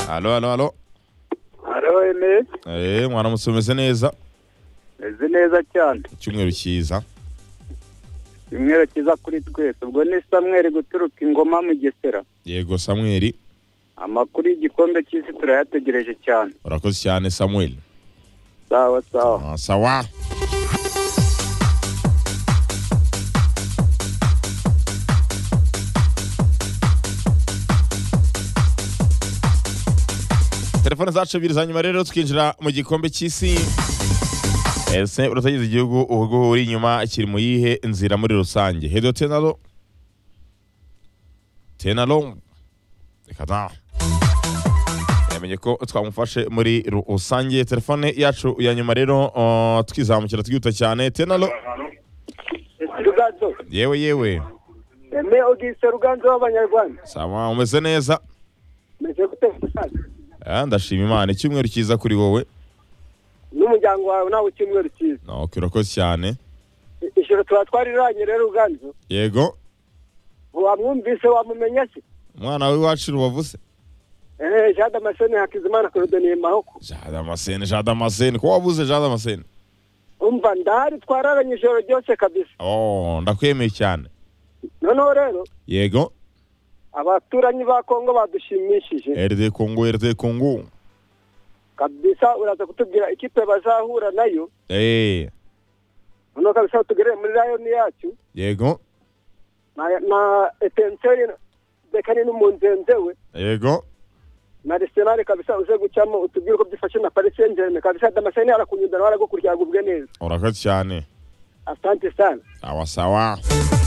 Alo alo alo. hariho ene Eh mwaramutse umeze neza. meze neza cyane Icyumweru cyiza. kimwe kiza kuri twese ubwo ni samweri guturuka ingoma mu gesera Yego Samuel. amakuru y'igikombe cy'isi turayategereje cyane Urakoze cyane Samuel. sawa sawa Ah, sawa. telefone zacu ebyiri za nyuma rero tukinjira mu gikombe cy'isi ese uratagize igihugu uhugu uri inyuma kiri mu yihe nzira muri rusange hedo tenalo tenalo reka da yamenye ko twamufashe muri rusange telefone yacu ya nyuma rero uh, twizamukira twihuta cyane tenalo ruganzo yewe yewe eme ogise ruganzo w'abanyarwanda sawa umeze neza meze gute musaza Ah, ndashima imana icyumweru cyiza kuri wowe n'umuryango wawe nawe icyumweru cyiza No, urakoze cyane ijoro tuba twariranye rero ruganzo yego wamwumvise wamumenya se umwana w'iwacu rubavu se eee jade amaseni hakizimana korodoniye mahoko jadamasene jadamasene ko wabuze jadamasene umva ndahari twararanye ijoro ryose kabisa oh ndakwemeye cyane noneho rero yego abaturanyi ba kongo badushimishije rd kongo rd kongo kabisa uraza kutubwira ikipe bazahura nayo eh noneho kabisa tugereye muri rayoni yacu yego na- na etenseri bekani n'umunzenze we yego na arsenal kabisa uze gucamo utubwire uko byifashe na paris saint germain kabisa damascene arakunyudana baragukurya agubwe neza urakoze cyane asante sana sawa sawa